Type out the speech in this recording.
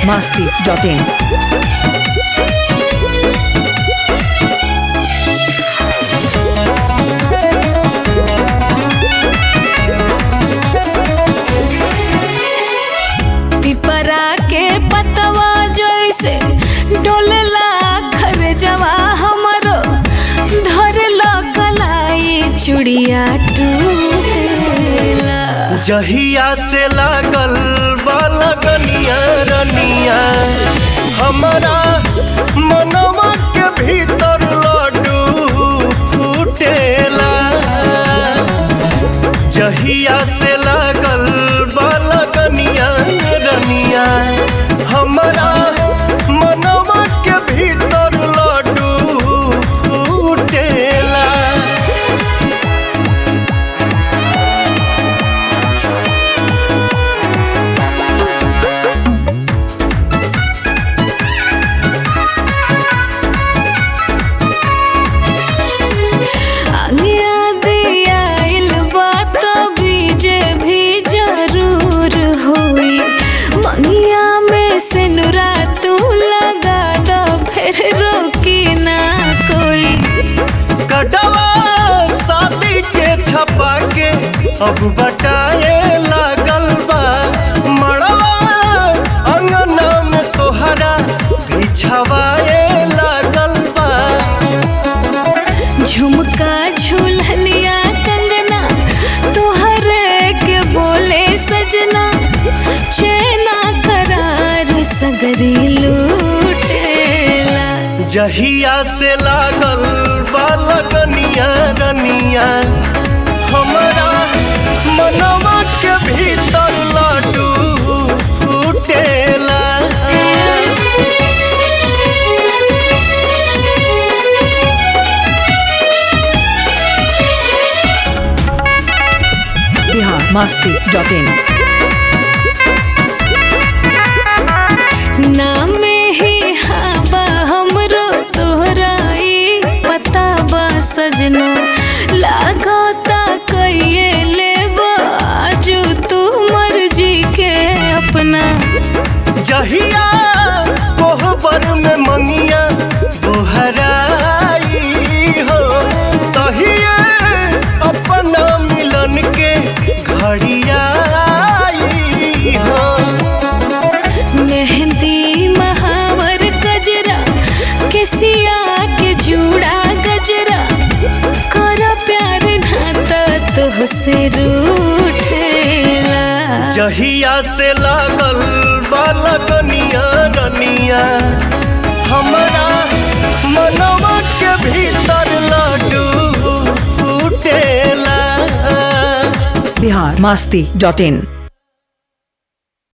masti.in. पिपरा के पतवा जैसे डोलेला खरजवा हमरो धरला कलाई चुड़िया टूटेला जहिया से लागल बा लगनिया रनिया हमारा मनवा के भीतर लड्डू फूटेला जहिया से लागल बा लगनिया रनिया हमारा मनवा के भीतर लड्डू फूटेला आगिया दियाइल बात बीजे भी जरूर होई मंगिया में से नुरा तू लगा दो फिर रोकी ना कोई कटवा शादी के छपा के अब बटाए लागल बा मड़वा अंगना में तोहरा बिछवाए लागल बा झुमका झुलनिया कंगना तोहरे के बोले सजना चेना करार सगरी लूटेला जहिया से लागल बा लगनिया रनिया हमारा मनवा के भीतर लड्डू फूटेला Bihar masti.in. नाम ही हाबा हमरो तोहराई पता बा सजना लागता कइये लेबा आजू तू मर्जी के अपना जहिया कोहबर में मंगिया बोहराई हो तहिए अपना मिलन के घड़ियाई हो मेहंदी महावर गजरा केसिया के जूड़ा गजरा कर प्यार नाता तुहसे रूठेला जहिया से लागल बालकनिया रनिया हमारा मनवा के भीतर लड्डू फूटेला Bihar masti.in.